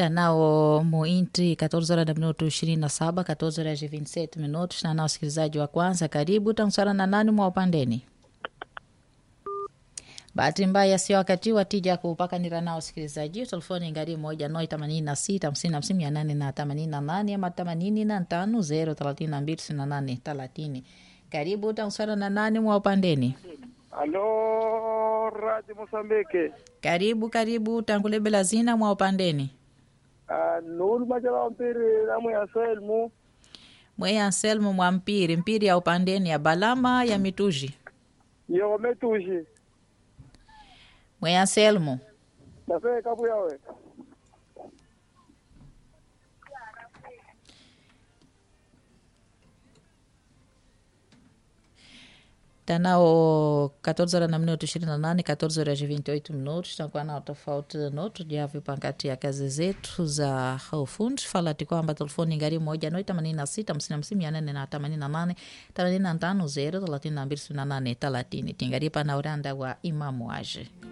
tanao muinti 14 horas na minuto 27 14 horas e 27 minutos tanao wasikilizaji wa kwanza karibu tansara na nani mwa upandeni bahati mbaya sio wakati wa tija kupakanira nao wasikilizaji telefoni ngari moja noi themanini na sita hamsini hamsini mia nane na themanini na nane ama themanini na tano zero thelathini na mbili tisini na nane thelathini karibu tansara na nani mwa upandeni Alô, Rádio Moçambique. karibu karibu tangulebela zina mwa upandeni Ah, Nulu Majala Mpiri na mwe Anselmo. mweye anselmo mwa mpiri mpiri ya upandeni ya balama ya mituji Yo metuji. mweye anselmo Na fe kabu yawe. tanao 14 horas na minuto 28 14 horas e 28 minutos takuwa nao tofauti noto javyo pankati ya kazi zetu za ufundi falati kwamba telefoni ngari moja noi 86 55 mia nane na 88 85 0 32 38 30 tingari pana uranda wa imamu aje